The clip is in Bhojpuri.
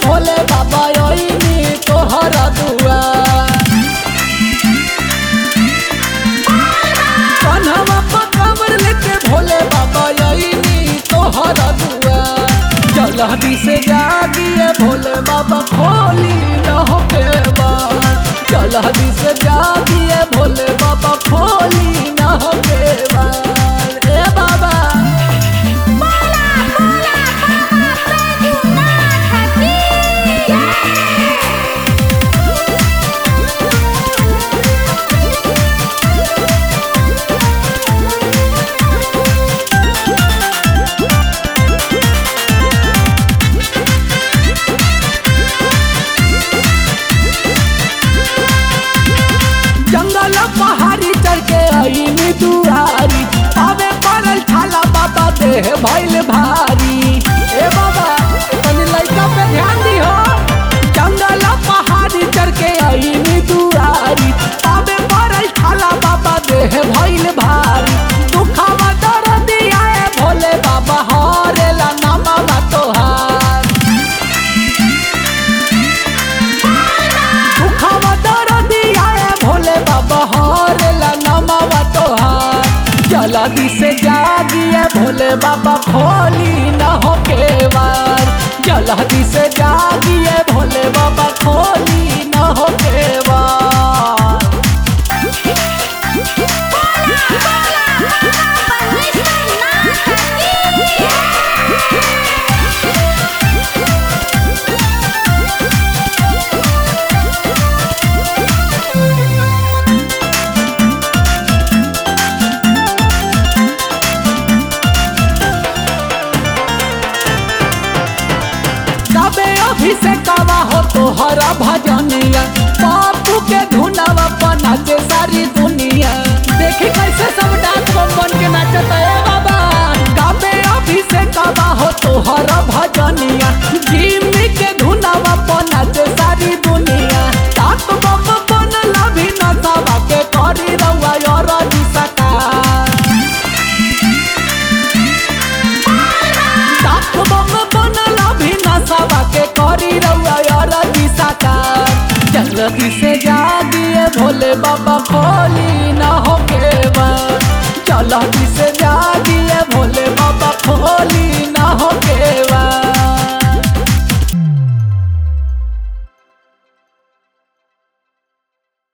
भोले बाबा ओइनी तोहरा दुआ कन्हवा पर कमर लेके भोले बाबा ओइनी तोहरा दुआ जल्दी से जागिए भोले बाबा खोली न होके बार जल्दी से जागिए भोले बाबा खोली न होके बार ए बाबा बोला बोला बाबा बैजूनाथ की जय जंगल पहाड़ी चढ़ के आईनी दुआरी आवे पड़ल छाला बाबा देह भइल भारी ए बाबा तनी लइका पे ध्यान दिहो जंगल पहाड़ी चढ़ के आईनी दुआरी आवे पड़ल छाला बाबा देह भइल भारी दुखावा दर्द आए भोले बाबा हरेला नामा तोहार दुखावा दर्द आए भोले बाबा हरेला नमावा तोहार जल्दी से जागिए भोले बाबा खोली न हो केवार जल्दी से जागिए भोले बाबा खोली न हो केवार बोला बोला बाबा बैजूनाथ की जय कबे अभिषेकवा हो तोहरा भजनिया बापू के धुनवा पर नाचे सारी दुनिया देखी कैसे सब डांस बम बन के नाचता है बाबा कबे अभिषेकवा हो तोहरा भजनिया जिम्मी के धुनवा पर नाचे सारी दुनिया ताक बम बनला भी नचावा के करी रउआ और सकार सात बम बनला भी नसावा के करी रउआ और दिसाकार जल्दी से जागिए भोले बाबा खोली न हो के जल्दी से जागिए भोले बाबा खोली